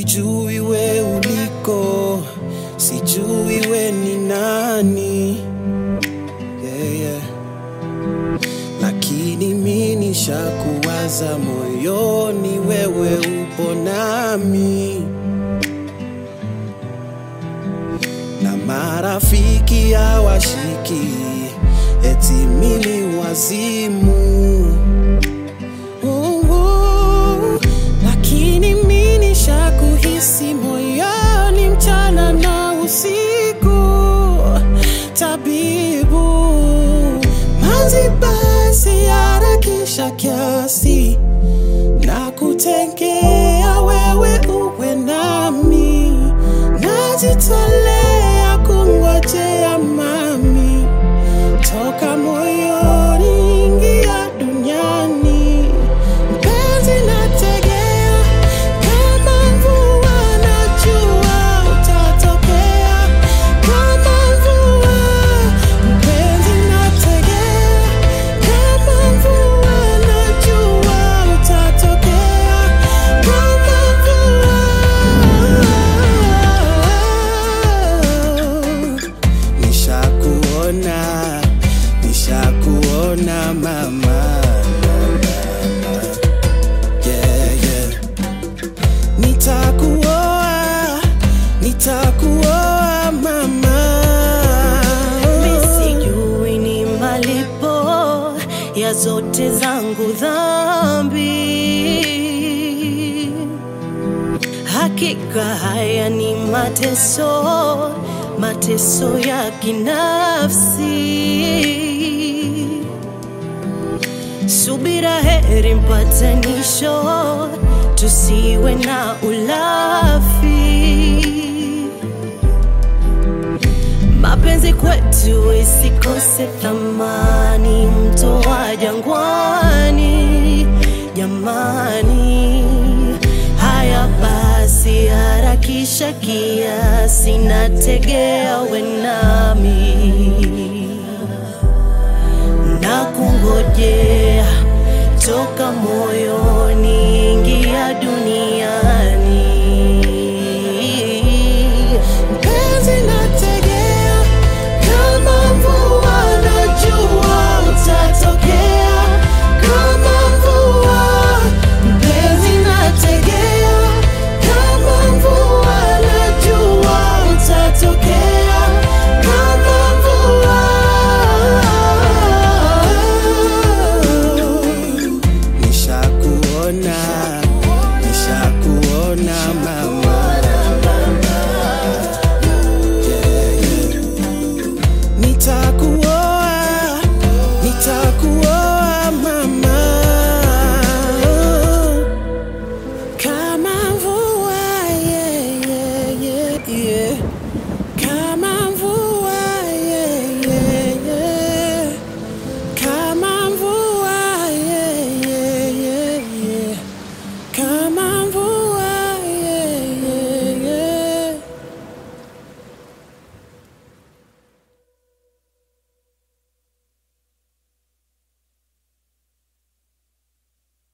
sijui we uliko, sijui we ni nani yeah, yeah. Lakini mi nishakuwaza moyoni, wewe upo nami na marafiki hawashiki eti mimi wazimu Mungu, lakini mi nishakuhisi moyoni mchana na usiku, tabibu manzi, basi harakisha kiasi na kutengea wewe uwe nami, najitolea kungojea mami, toka moyoni ingia duniani, mpenzi nategea kama mvua, najua utatokea kama mvua, mpenzi nategea kama mvua, najua utatokea kama mvua. Nishakuona, nishakuona mama, yeah, yeah. Nitakuoa, nitakuoa mama. Sijui ni malipo ya zote zangu dhambi. Hakika haya ni mateso, mateso ya kinafsi. Subira heri mpatanisho, tusiwe na ulafi. Mapenzi kwetu isikose thamani, mto wa jangwani. Jamani, haya basi, harakisha kiasi, nategea we